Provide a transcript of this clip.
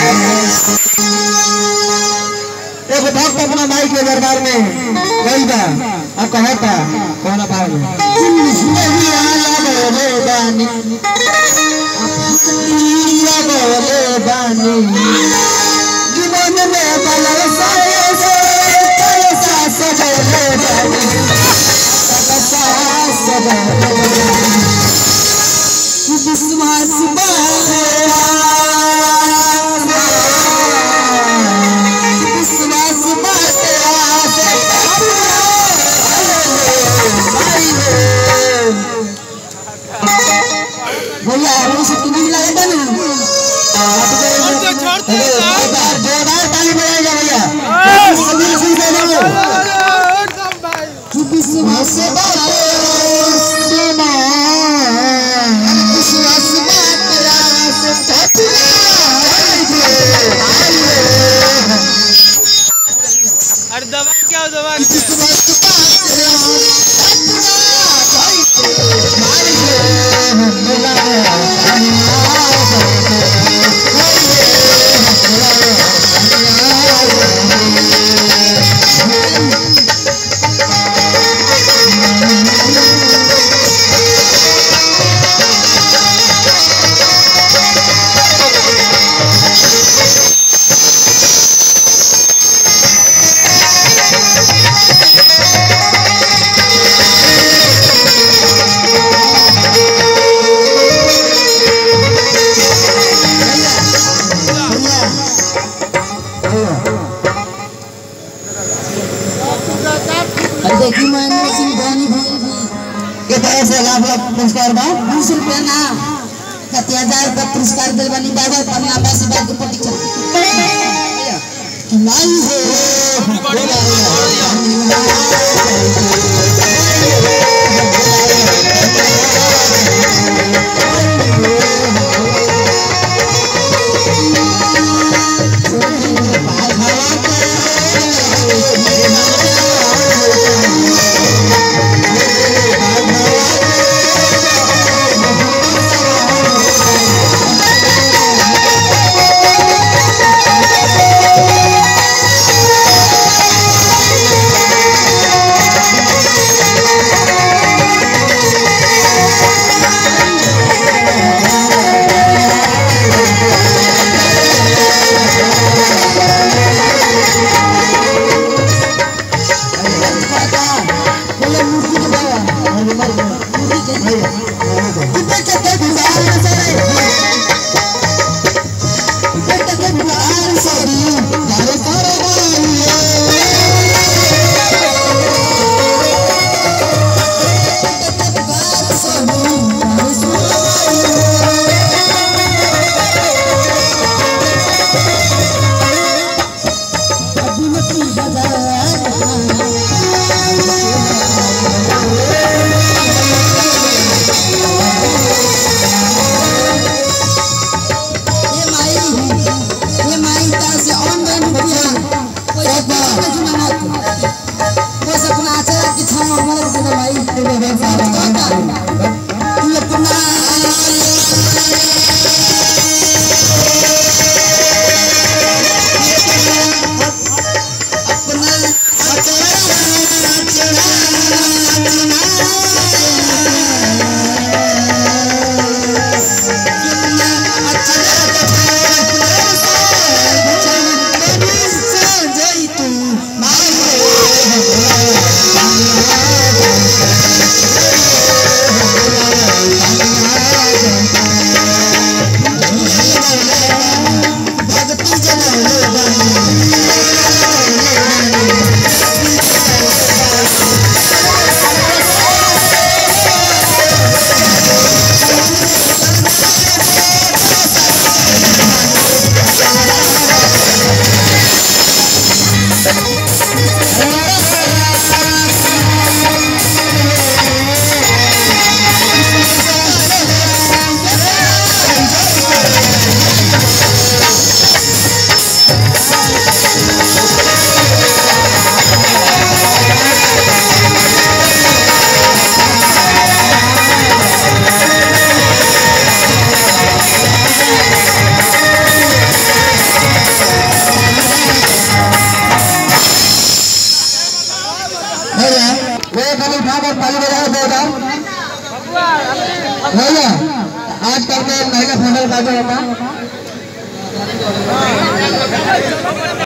एगो भक्त अपना माई के दरबार में गई बा आ कहता कौन भाव में नहीं आया बोले बानी आया बोले बानी जीवन में बलव साए से पैसा से बोले बानी पैसा से बोले बानी विश्वास विश्वास भैया हम सब तुम्हें लगेगा ना जोरदार ताली बजाएगा भैया सभी सही से बोलो विश्वास विश्वास अरे दबा क्या दबा क्या देखी महेंद्र सिंह धोनी भाई के तरफ से लाभ लाभ पुरस्कार बा बीस रुपया ना कति हजार का पुरस्कार दिल बनी बाबा पन्ना बस बात के प्रतीक्षा लाई हो भैया वे खाली उठा कर ताली बजाओ जोरदार भैया आज कल के महिला फसल का जो होता